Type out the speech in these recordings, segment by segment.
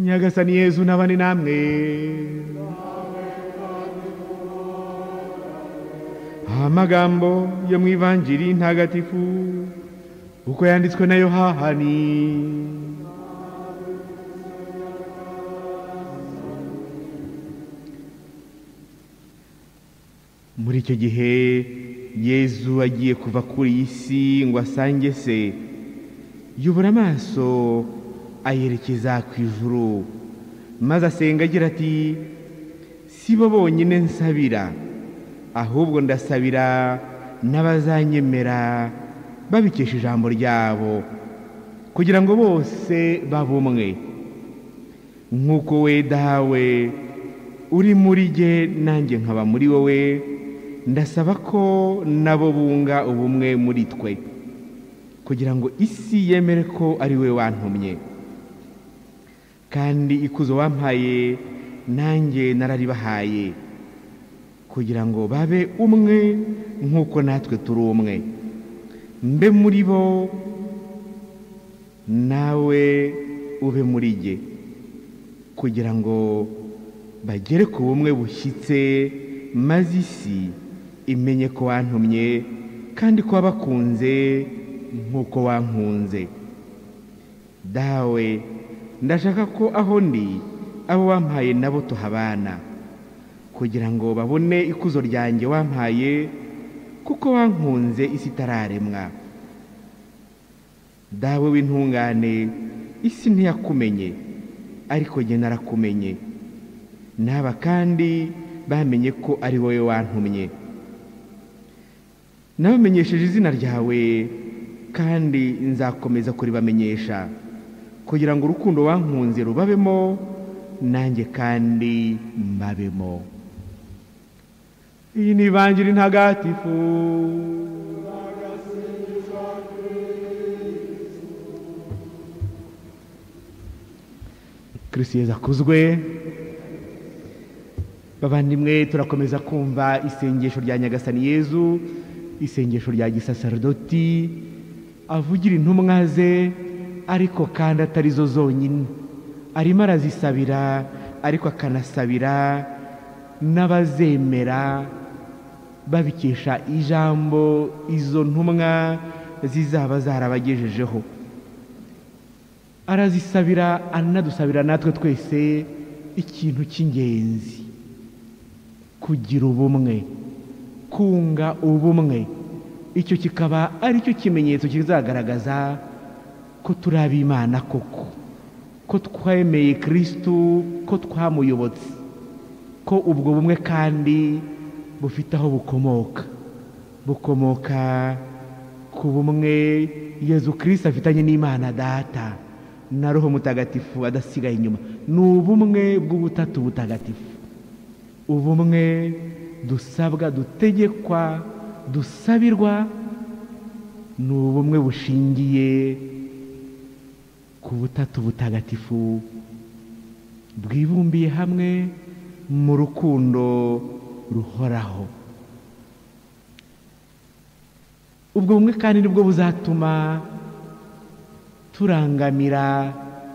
nyagasani yezu nabane namwe amagambo yo mu ivanjiri ntagatifu uko yanditswe na yohani muri icyo gihe yezu agiye kuva kuri iyi si ngo asange se yubura amaso ayerekeza ku ijuru maze asenga agira ati si bo bonyine nsabira ahubwo ndasabira n'abazanyemera babikesha ijambo ryabo kugira ngo bose babe umwe nk'uko we dawe uri muri jye nanjye nkaba muri wowe ndasaba ko nabo bunga ubumwe muri twe kugira ngo isi yemere ko ari we wantumye kandi ikuzo wampaye nanjye nararibahaye kugira ngo babe umwe nk'uko natwe turi umwe mbe muri bo nawe ube muri jye kugira ngo bagere ku bumwe bushyitse maze isi imenye ko wantumye kandi ko wabakunze nk'uko wankunze dawe ndashaka ko aho ndi abo wampaye nabo tuhabana kugira ngo babone ikuzo ryanjye wampaye kuko wankunze isi itararemwa dawe w'intungane isi ntiyakumenye ariko njye narakumenye n'aba kandi bamenye ko ari wowe wantumye nabamenyesheje izina ryawe kandi nzakomeza kuribamenyesha kugira ngo urukundo wankunze rubabemo nanjye kandi mbabemo iyi ni ivanjiri ntagatifu kirisiyeza akuzwe bavandimwe turakomeza kumva isengesho rya nyagasani yezu isengesho rya gisaserdoti avugira intumwa ze ariko kandi atari zo zonyine arimo arazisabira ariko akanasabira n'abazemera babikesha ijambo izo ntumwa zizaba zarabagejejeho arazisabira anadusabira natwe twese ikintu cy'ingenzi kugira ubumwe kunga ubumwe icyo kikaba aricyo kimenyetso kizagaragaza ko turi ab'imana koko ko twemeye kirisitu ko twamuyobotse ko ubwo bumwe kandi bufite aho bukomoka bukomoka ku bumwe yezu kirisita afitanye n'imana data na roho mutagatifu adasigaye inyuma ni ubumwe bw'ubutatu butagatifu ubumwe dusabwa dutegekwa dusabirwa ni ubumwe bushingiye ku butatu butagatifu bwibumbiye hamwe mu rukundo ruhoraho ubwo bumwe kandi nibwo buzatuma turangamira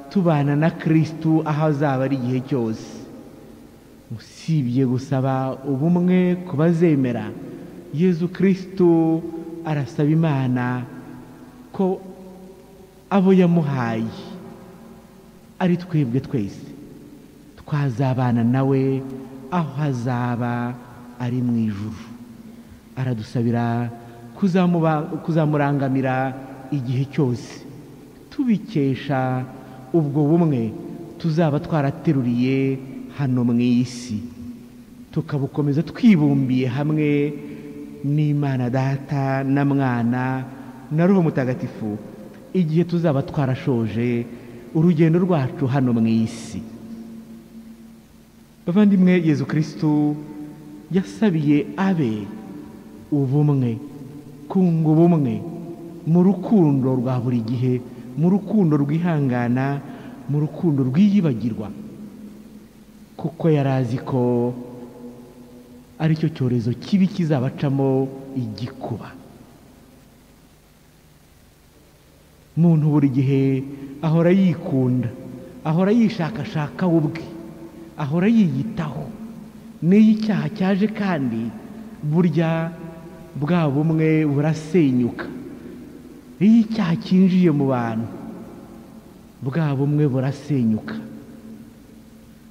tubana na kirisitu aho azaba ari igihe cyose usibye gusaba ubumwe ku bazemera yezu kirisitu arasaba imana ko abo yamuhaye ari twebwe twese twazabana nawe aho hazaba ari mu ijuru aradusabira kuzamurangamira igihe cyose tubikesha ubwo bumwe tuzaba twarateruriye hano mu isi tukabukomeza twibumbiye hamwe n'imana data na mwana na roho mutagatifu igihe tuzaba twarashoje urugendo rwacu hano mu isi bavandimwe yezu kirisitu yasabiye abe ubumwe kunga ubumwe mu rukundo rwa buri gihe mu rukundo rwihangana mu rukundo rwiyibagirwa kuko yari azi ko aricyo cyorezo kibi kizabacamo igikuba muntu buri gihe ahora yikunda ahora yishakashaka we ubwe ahora yiyitaho n'iyo icyaha cyaje kandi burya bwa bumwe burasenyuka iyo icyaha cyinjiye mu bantu bwa bumwe burasenyuka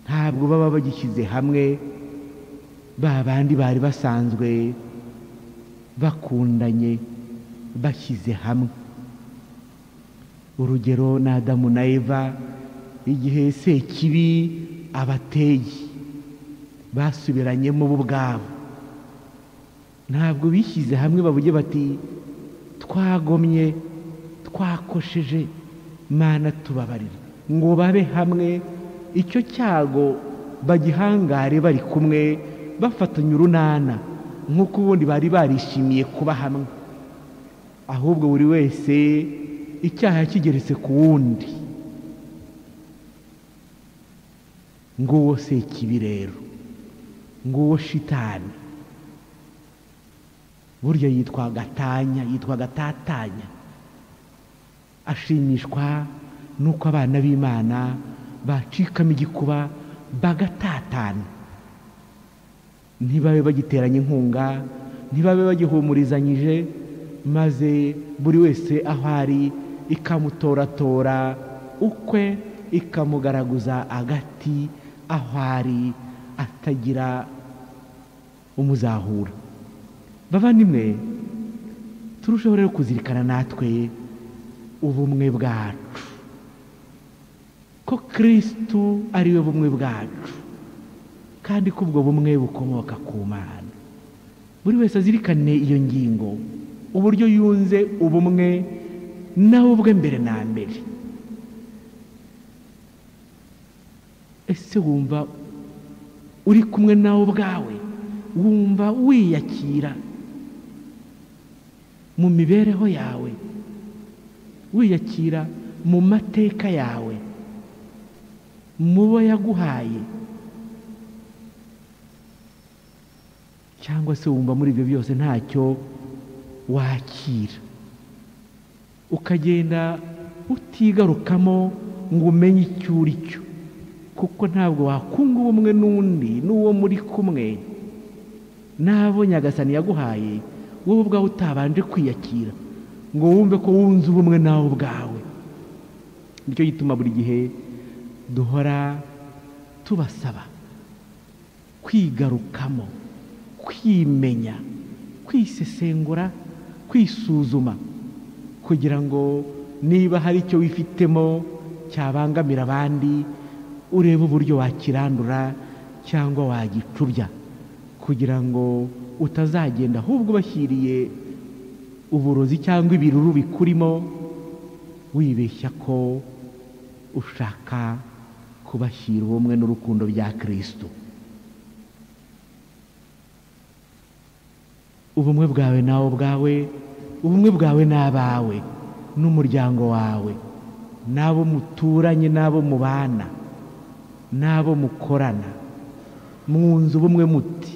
ntabwo baba bagishyize hamwe ba bandi bari basanzwe bakundanye bashyize hamwe urugero ni adamu na eva igihe sekibi abateye basubiranyemo bo ubwabo ntabwo bishyize hamwe bavuge bati twagomye twakosheje mana tubabarira ngo babe hamwe icyo cyago bagihangare bari kumwe bafatanya urunana nk'uko ubundi bari barishimiye kuba hamwe ahubwo buri wese icyaha kigeretse ku wundi nguwo sekibi rero nguwo shitani burya yitwa gatanya yitwa gatatanya ashimishwa n'uko abana b'imana bacikamo igikuba bagatatana ntibabe bagiteranye inkunga ntibabe bagihumurizanyije maze buri wese aho ari ikamutoratora ukwe ikamugaragaza agati aho ari atagira umuzahura bavandimwe turusheho rero kuzirikana natwe ubumwe bwacu ko kirisitu ariwe bumwe bwacu kandi ko ubwo bumwe bukomoka ku mana buri wese azirikane iyo ngingo uburyo yunze ubumwe nawe ubwe mbere na mbere ese wumva uri kumwe nawe ubwawe wumva wiyakira mu mibereho yawe wiyakira mu mateka yawe mu bo yaguhaye cyangwa se wumva muri ibyo byose ntacyo wakira ukagenda utigarukamo ngo umenye icyo uri cyo kuko ntabwo wakunga ubumwe n'undi n'uwo muri kumwe n'abo nyagasani yaguhaye wowe ubwawe utabanje kwiyakira ngo wumve ko wunze ubumwe nawe ubwawe nicyo gituma buri gihe duhora tubasaba kwigarukamo kwimenya kwisesengura kwisuzuma kugira ngo niba hari icyo wifitemo cyabangamira abandi urebe uburyo wakirandura cyangwa wagicubya kugira ngo utazagenda ahubwo ubashyiriye uburozi cyangwa ibiruru bikurimo wibeshya ko ushaka kubashyira ubumwe n'urukundo bya kirisitu ubumwe bwawe nawe ubwawe ubumwe bwawe n'abawe n'umuryango wawe n'abo muturanye n'abo mubana n'abo mukorana mwunze ubumwe muti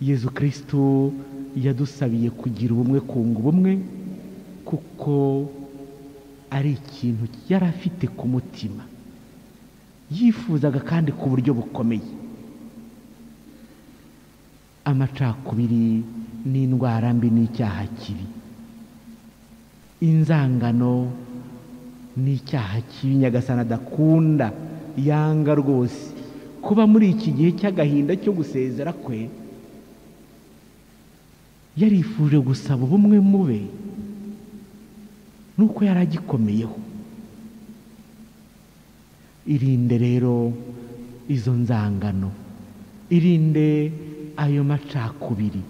yezu kirisitu yadusabiye kugira ubumwe kunga ubumwe kuko ari ikintu yari afite ku mutima yifuzaga kandi ku buryo bukomeye amacakubiri n'indwara mbi n'icyaha kibi inzangano n'icyaha kibi nyagasana adakunda yanga rwose kuba muri iki gihe cy'agahinda cyo gusezera kwe yarifuje gusaba ubumwe mube nuko yari agikomeyeho irinde rero izo nzangano irinde ayo macakubiri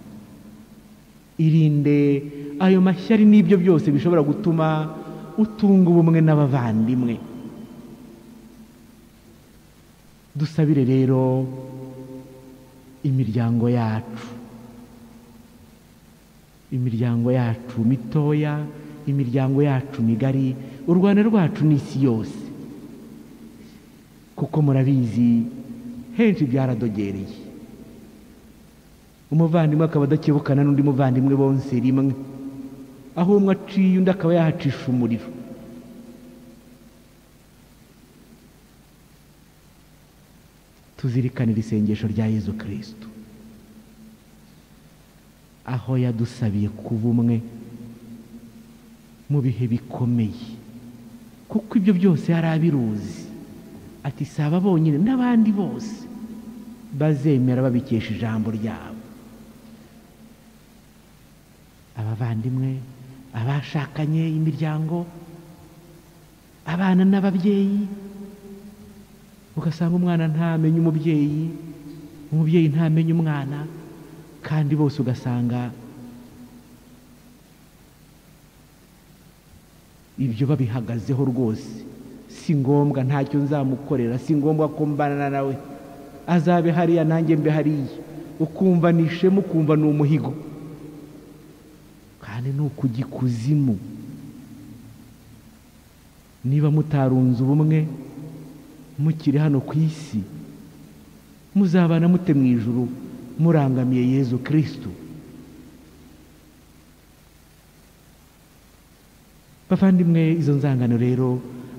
irinde ayo mashyari n'ibyo byose bishobora gutuma utunga ubumwe n'abavandimwe dusabire rero imiryango yacu imiryango yacu mitoya imiryango yacu migari u rwanda rwacu n'isi yose kuko murabizi henshi byaradogereye umuvandimwe akaba adakebukana n'undi muvandimwe bonse rimwe aho umwe aciye undi akaba yahacisha umuriro tuzirikanira isengesho rya yezu kirisito aho yadusabiye kuba umwe mu bihe bikomeye kuko ibyo byose yari abiruzi ati si aba bonyine n'abandi bose bazemera babikesha ijambo ryabo abavandimwe abashakanye imiryango abana n'ababyeyi ugasanga umwana ntamenye umubyeyi umubyeyi ntamenye umwana kandi bose ugasanga ibyo babihagazeho rwose si ngombwa ntacyo nzamukorera si ngombwa ko mbana nawe azabe hariya nanjye mbe hariya ukumva ni ishema ukumva ni umuhigo kandi ni ukujya ikuzimu niba mutarunze ubumwe mukiri hano ku isi muzabana mute mu ijuru murangamiye yezu kirisitu bavandimwe izo nzangano rero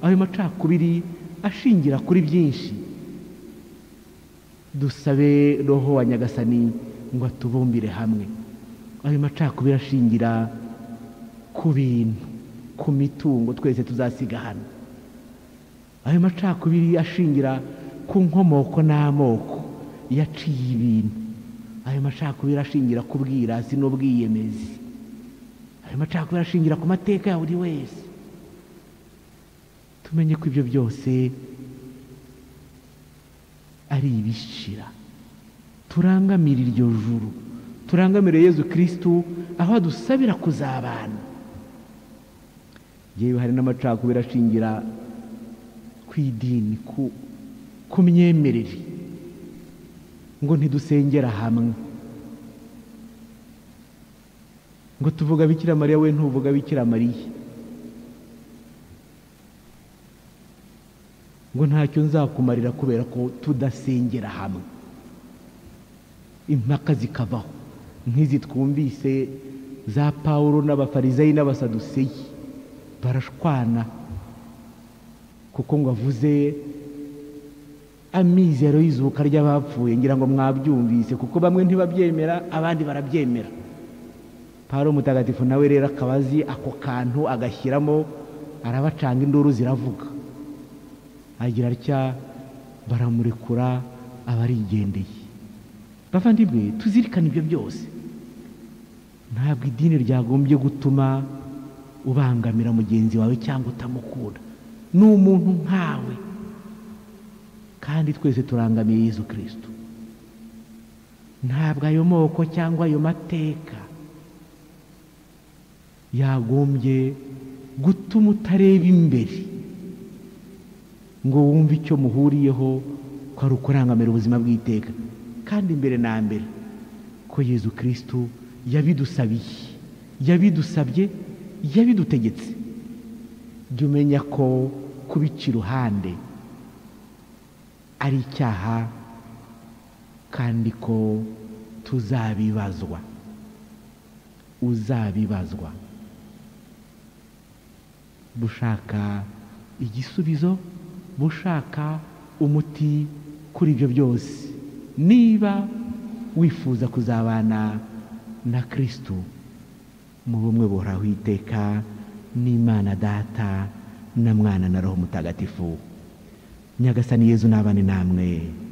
ayo macakubiri ashingira kuri byinshi dusabe roho wa nyagasani ngo atubumbire hamwe ayo macakubiri ashingira ku bintu ku mitungo twese tuzasiga hano ayo macakubiri ashingira ku nkomoko n'amoko yaciye ibintu ayo macakubiri ashingira ku bwirasi n'ubwiyemezi ayo macakubiri ashingira ku mateka ya buri wese tumenye ko ibyo byose ari ibishira turangamira iryo juru turangamire yezu kirisitu aho adusabira kuzabana yewe hari n'amacakubiri ashingira ku idini ku myemerere ngo ntidusengera hamwe ngo tuvuga bikira mariya we ntuvuga bikira mariya ngo ntacyo nzakumarira kubera ko tudasengera hamwe impaka zikabaho nk'izi twumvise za pawuro n'abafarizayi n'abasaduseyi barashwana kuko ngo avuze amizero y'izuka ry'abapfuye ngira ngo mwabyumvise kuko bamwe ntibabyemera abandi barabyemera paro mutagatifu nawe rero akaba azi ako kantu agashyiramo arabacanga induru ziravuga agira atya baramurekura abarigendeye bavandimwe tuzirikane ibyo byose ntabwo idini ryagombye gutuma ubangamira mugenzi wawe cyangwa utamukunda ni umuntu nkawe kandi twese turangamiye Yezu kirisito ntabwo ayo moko cyangwa ayo mateka yagombye gutuma utareba imbere ngo wumve icyo muhuriyeho ko ari ukurangamira ubuzima bw'iteka kandi mbere na mbere ko Yezu kirisito yabidusabiye yabidusabye yabidutegetse jya umenya ko kubica iruhande ari icyaha kandi ko tuzabibazwa uzabibazwa bushaka igisubizo bushaka umuti kuri ibyo byose niba wifuza kuzabana na kirisitu mu bumwe buhoraho iteka n'imana data na mwana na roho mutagatifu nyagasani yezu n'abane namwe